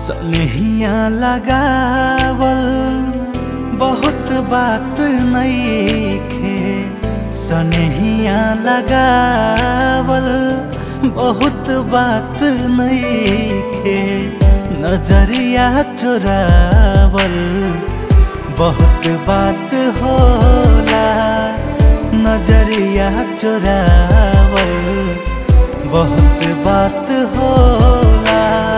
सनहिया लगावल बहुत बात नईखे सनहिया लगावल बहुत बात नईखे नजरिया चुरावल बहुत बात होला नजरिया चुरावल बहुत बात होला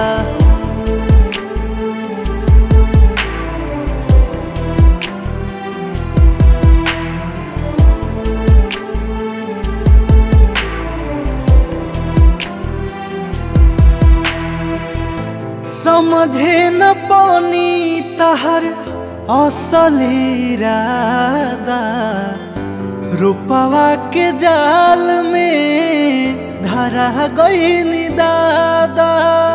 समझे न पानी तहर असली राधा रूपवा के जाल में धरा गई दादा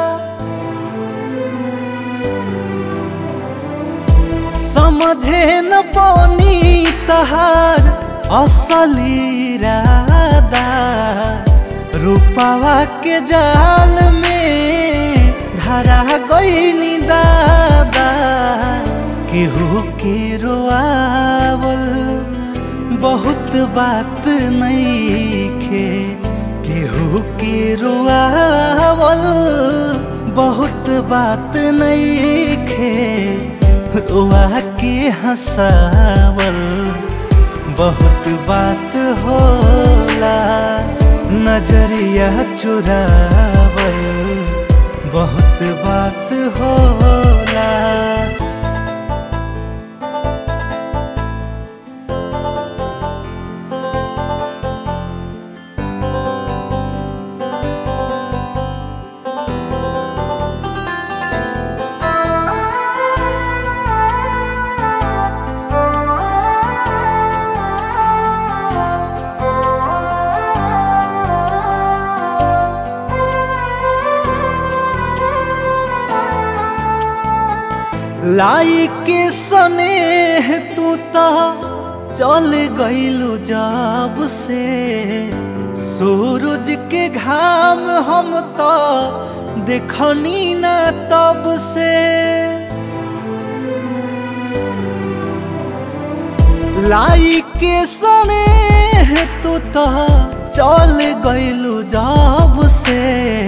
समझे न पानी तहार असली राधा रूपवा के जाल में धरा गई दादा केहू के रोआवल बहुत बात नईखे केहू के रोआवल बहुत बात नईखे रोआ के हंसावल बहुत बात होला नजरिया चुरावल बहुत बात होला लाई के सनेह तू तो चल गईलू जब से सूरज के घाम हम तो देखनी न तब से लाई के सनेह तू तो चल गईलू जब से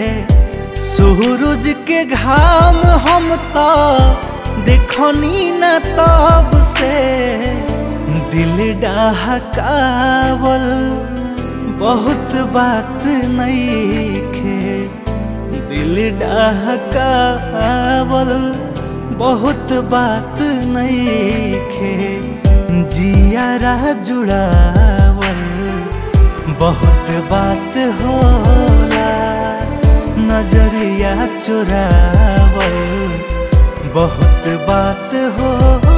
सूरज के घाम हम तो देखनी न तब से दिल डहकावल बहुत बात नईखे दिल डहकावल बहुत बात नईखे जियारा जुड़ावल बहुत बात होला नजरिया चुरावल बहुत बात हो